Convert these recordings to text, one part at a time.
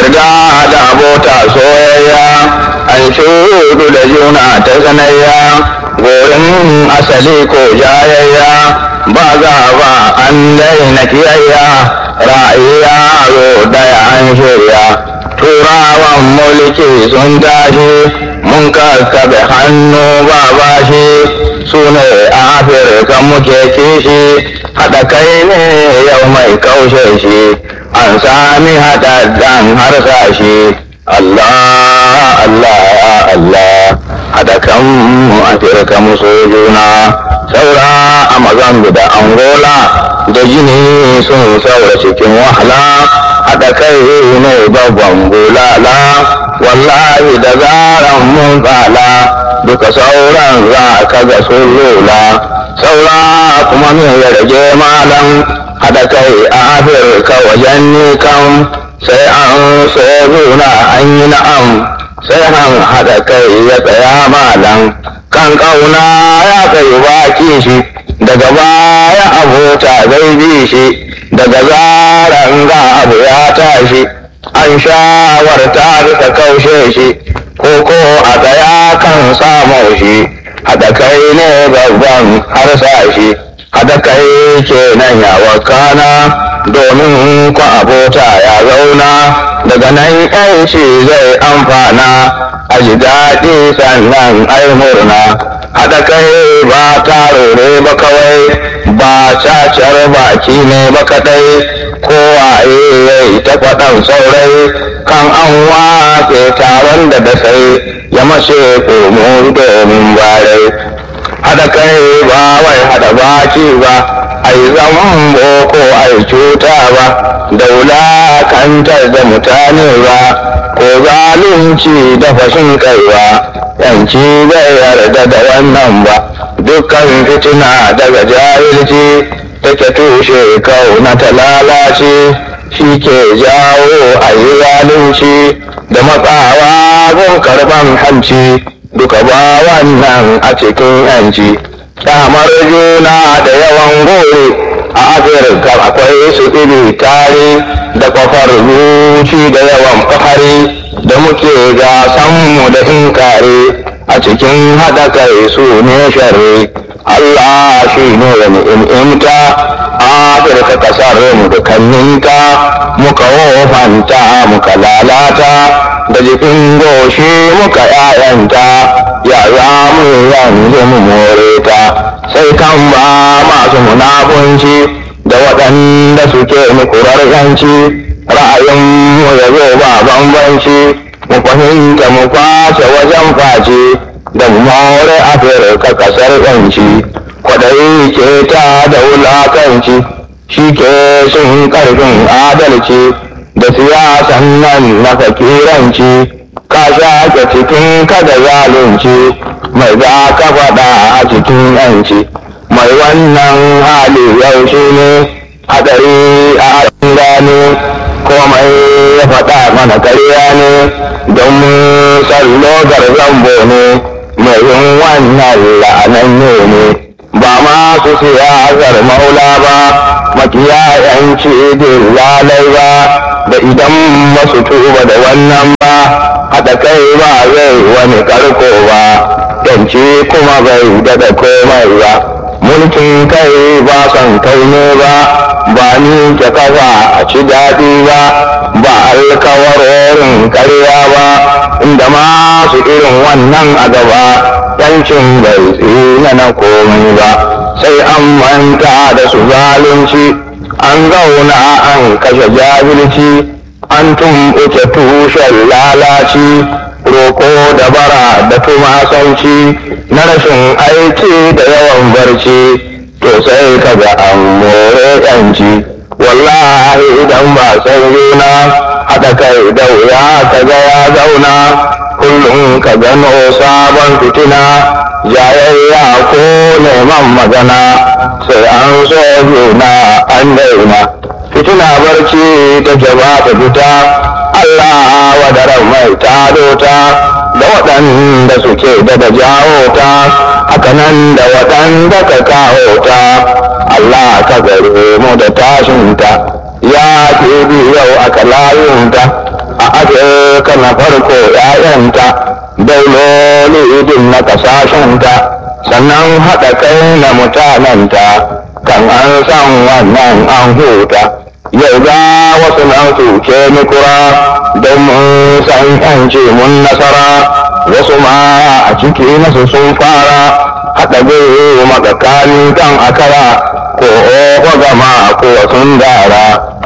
yarda da abota soyayya an shudu da juna ta sanayya gorin asali ko jayayya ba za ba an daina kiyayya ra'ayi yaro daya an shirya turawan mulki sun tashi mun kakkaɓe hannu ba bashi su ne afirka muke kishi haɗa kai ne yau mai kaushe shi an sami haɗaɗɗen harsashi Allah Allah ya Allah haɗa kan mu afirka musu juna saura a mazambi da angola da jini sun saura cikin wahala haɗa kai ne babban bulala wallahi da zaran mun tsala duka sauran za ka ga sun lula saura kuma me ya rage malam haɗa kai a afirka wajen nikan sai an so juna an yi na'am sai an haɗa kai ya tsaya malam kan ƙauna ya kai baki shi daga baya abota zai bi shi daga zaran ga abu ya tashi an shawarta bisa kaushe shi ko ko a tsaya kan samu shi haɗa kai ne babban harsa shi haɗa kai kenan ya wakana domin ku abota ya zauna daga nan yanci zai amfana a ji daɗi sannan ai murna haɗa kai ba tarore ba kawai ba cacar baki ne ba kaɗai kowaye ya yi ta faɗan saurai kan an wake taron da da sai ya mace komo domin barai haɗa kai ba wai haɗa baki ba ai zaman boko ai cuta ba da wulakantar da mutane ba ko zalunci da fashin kai ba yanci bai yarda da wannan ba dukkan fitina daga jahilci take tushe kauna ta lalace shi ke jawo a yi zalunci da matsawa gun karban hanci duka ba wannan a cikin yanci kyamar juna da yawan gore a afirka akwai su iri tare da kwafar zuci da yawan fahari da muke gasanmu da inkare a cikin haɗa kai su ne shari Allah shi ne wani imta afirka kasar mu da kanninta muka wofanta muka lalata da jikin goshi muka yayanta ya za mu yanzu mu more ta sai kan ba masu munafunci da waɗanda suke mukurar yanci ra'ayin mu ya zo ba bambanci mu fahimta mu kwace wajen face da mu more afirka kasar yanci kwaɗayi ke ta da wulakanci shi ke sun ƙarfin adalci da siyasan nan na fakiranci ka shaƙe cikin kada zalunci mai za ka faɗa a cikin yanci mai wannan hali yau shi ne haɗari a gane komai ya faɗa mana karya ne don sallo zambo ne mai yin wannan la'anan ne ba masu siyasar maula ba makiyayanci lalai ba da idan masu tuba da wannan ba haɗa kai ba zai wani karko ba yanci kuma bai daɗa komai ba mulkin kai ba son kai ne ba ba ni ke kafa a ci daɗi ba ba alkawarorin karya ba inda masu irin wannan a gaba yancin bai tsina na komai ba sai an manta da su zalunci an zauna an kashe jahilci an tumɓuke tushen lalaci roko da bara da tumasanci na rashin aiki da yawan barci to sai kaga an more yanci wallahi idan ba san yuna haɗa kai da wuya kaga ya zauna kullum ka gano sabon fitina jayayya ko neman magana sai an so juna an daina fitina barci ta ba ta fita Allah wadaran mai tado ta da waɗanda suke da da jawo ta hakanan da waɗanda ka kawo ta Allah ka gare mu da tashinta ya ke yau aka layunta a afirka na farko ‘ya'yanta dauloli idin na kasashenta sannan haɗa kai na mutanenta kan an san wannan an huta yau ga wasu nan suke nikura don mun san yanci mun nasara wasu ma a ciki nasu sun fara haɗa gwiwa makakani kan akara ko oho gama ko sun dara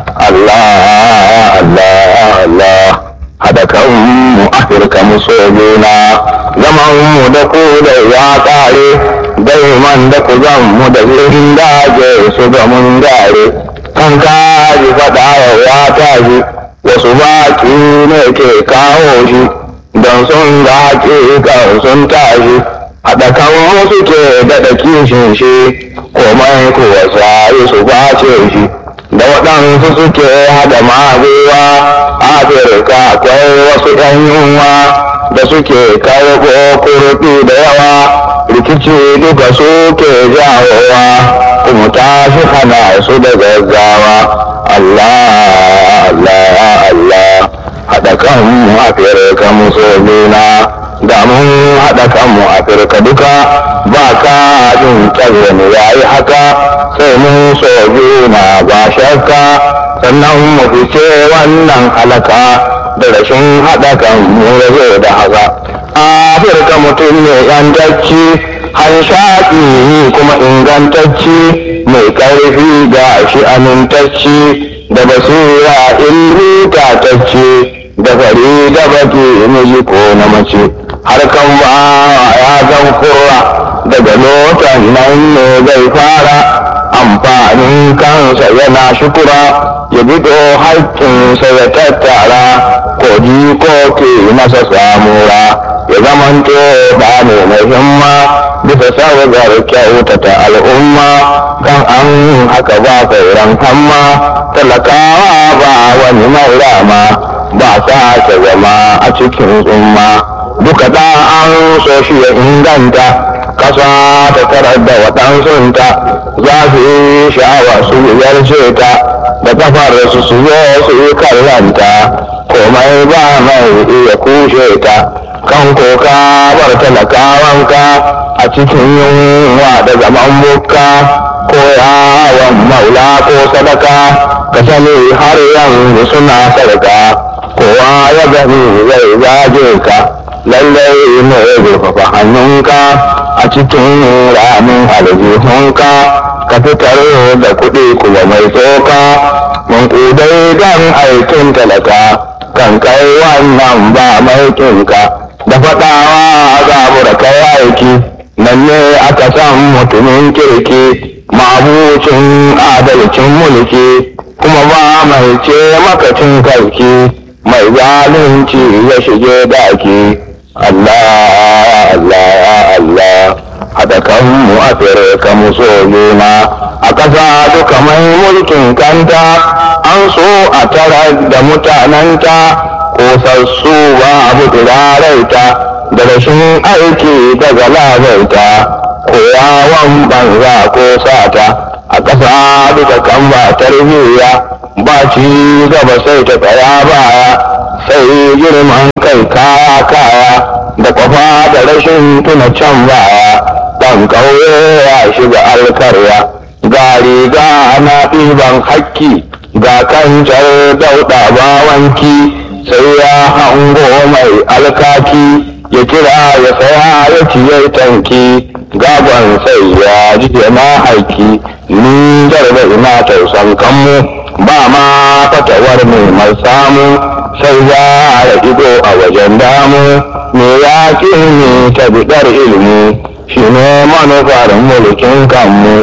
Allah Allah Allah haɗa kanmu Afirka mu so juna zaman mu da ku da ya ƙare daiman da ku zan mu da zirin daje su ga mun gare kan kaji faɗa ya tashi wasu baki ne ke kawo shi don sun ga kan sun tashi haɗa kan wasu ke daɗa kishin shi komai kuwa sai su bace shi da waɗansu suke haɗa maguwa afirka akwai wasu ‘yan yunwa da suke karɓo kurɗi da yawa rikici duka suke jawowa kuma tashi hana su da gaggawa Allah Allah Allah haɗa kanmu afirka musulmina da mun haɗa kanmu afirka duka ba ka jin ƙarfin yayi haka sai mun so juna ba shakka sannan mu fice wannan halaka da rashin haɗa kanmu da zai da haka afirka mutum ne yantacci hanshaƙi kuma ingantacci mai ƙarfi ga shi amintacci da basira ilmi tatacce da fari da baki miji ko na mace harkan ba ya zan kurra daga lotan nan ne zai fara amfanin kansa yana shukura ya bido haƙƙinsa ya tattara ko ko ke masa samura ya zamanto ba ne mai himma bisa sabgar kyautata al'umma kan an haka ba sauran hamma talakawa ba wani mai rama ba sa ta zama a cikin tsumma duka da an so shi ya inganta kasa ta tarar da waɗansunta za su yi sha'awa su yarce ta da kafar su su zo su yi kallanta komai ba mai iya kushe ta kan koka bar talakawanka a cikin yunwa da zaman bukka ko yawon maula ko sadaka ka sani har yanzu suna sarka kowa ya gani zai zage ka lallai ne zurfafa hannunka a cikin ramin aljihunka ka fitar da kuɗi kuma mai tsoka mun kudai don aikin talaka kan kai wannan ba mai kinka da faɗawa zabura kai aiki nan ne aka san mutumin kirki mabucin adalcin mulki kuma ba mai ce makacin karki mai zalunci ya shige daki Allah Allah Allah haɗa kanmu a firka mu so juna a ƙasa duka mai mulkin kanta an so a tara da mutanenta kosassu ba abu turaraita da rashin aiki daga labaita ko yawon banza ko sata a ƙasa duka kan ba tarbiyya ba ci gaba sai ta tsaya baya sai girman kai kaya kaya da kwafa da rashin tuna can baya ɗan ƙauye ya shiga alkarya ga riga na ɗiban hakki ga kancar dauɗa bawanki sai ya hango mai alkaki ya kira ya saya ya ciye tanki gagon sai ya ji na haiki ni garba ina tausan kanmu ba ma fatawar mai samu sai ya ya ido a wajen damu me ya ni ta bidar ilimi shi ne manufar mulkin kanmu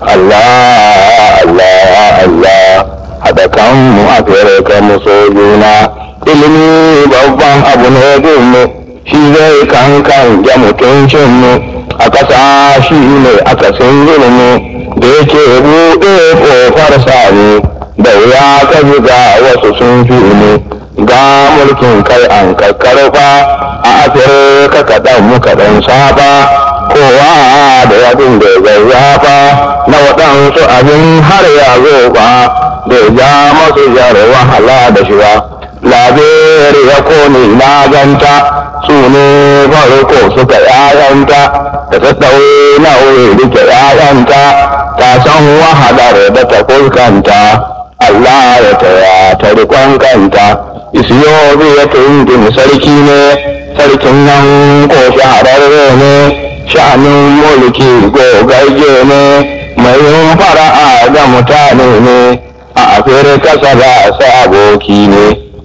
Allah Allah Allah haɗa kanmu a fere kanmu sojuna ilimi babban abu ne gunmu shi zai kankan ya mutuncinmu a ƙasa shi ne akasin zulmi da yake buɗe ƙofar sami da wuya ka ga wasu sun fi mu ga mulkin kai an kakkarfa a afirka kaɗan mu kaɗan saba kowa da yadin da zazzafa na waɗansu abin har ya zo ba da ja masu jar wahala da shi ba labere ya kone na ganta su ne farko suka yayanta da ta ɗaure na wuri rike yayanta ta san wahalar da ta fuskanta Allah ya taya ta rikon kanta isiyobi ya tundin sarki ne sarkin nan ko shahararre ne sha'anin mulki gogagge ne mai yin fara'a ga mutane ne a afirka saba sa aboki ne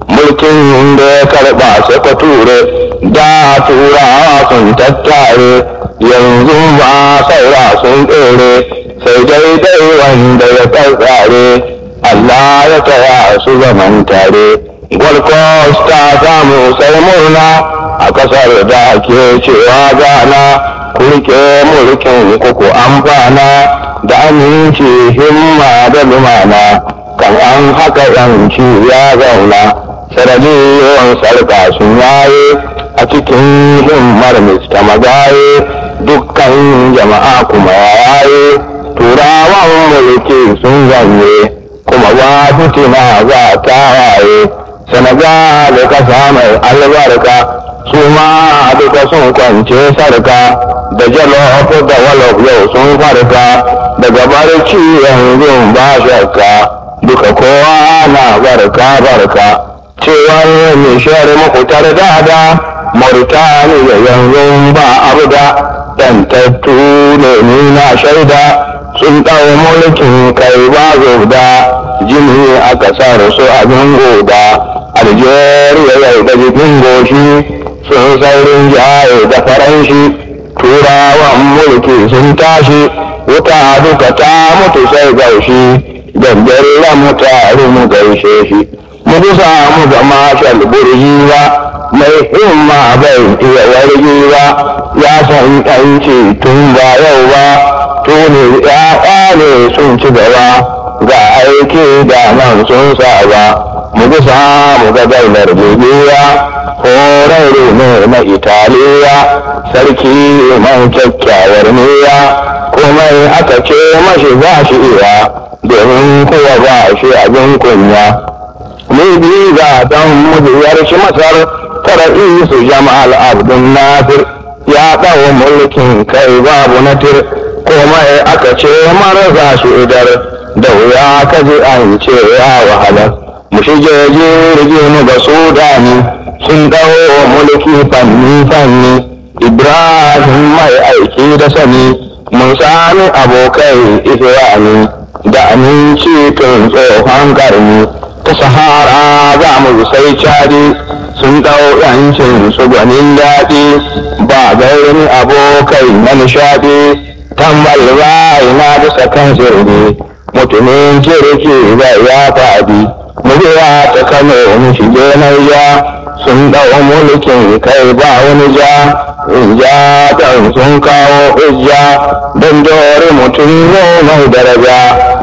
mulkin da ya karɓa suka ture da turawa sun tattare yanzu ba saura sun tsere sai daidai wanda ya tsare Allah ya taya su zaman tare Gold Coast ta samu sai murna a kasar da ke cewa gana kurke mulkin kuku amfana da aminci himma da lumana kan an haka yanci ya zauna sanadiyyar sarka sun yaye a cikin himmar mista magaye dukkan jama'a kuma yaye turawan mulki sun zanye kuma ba fitina za ta waye senegal kasa mai albarka su ma duka sun kwance sarka da jalof da walof yau sun farka daga barci yanzu ba shakka duka kowa na barka barka cewar nishiyar makutar dada mauritaniya yanzu ba abu da yantattu ne ni na shaida sun ɗau mulkin kai ba da jini a ƙasar su abin goda algeria yau da jikin goshi sun saurin jaye da faranshi turawan mulki sun tashi wuta duka ta mutu sai gaushi gangare mu taru mu gaishe shi mu bisa mu ga mashal burji ba mai himma bai iya wargi ba ya san yanci tun ba yau ba tuni ya ne sun ci gaba ga aiki da nan sun saba mu bisa mu ga daular jibiya horarre ne na italiya sarki mai kyakkyawar niyya komai aka ce mashi za shi iya domin kuwa ba shi abin kunya ni bi ga dan mujiyar shi masar tara isu jama'al abdun nasir ya ɗau mulkin kai babu natir komai aka ce marasa shi idar da wuya ka ji an ce ya wahala mu shige jirgi mu ga sudani sun dawo mulki fanni fanni ibrahim mai aiki da sani mun sami abokai isra'ani da aminci tun tsohon karni ta sahara za mu sai cadi sun dau yancin su gwanin daɗi ba gairin abokai na nishaɗi tambal rai na bisa kan sirri mutumin kirki zai ya faɗi murya ta kano mu shige ya sun dau mulkin kai ba wani ja in ja dan sun kawo hujja don dore mutum mai daraja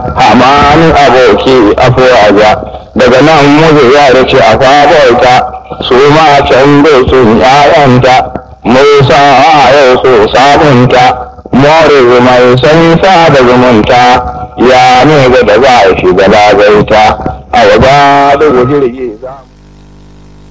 amanin aboki afuwaja daga nan muzu ya ce a fabarta su ma can sun yayanta musa yau su sabunta more mai san da zumunta ya ne ga da za a shiga lagaita a waba da jirgi za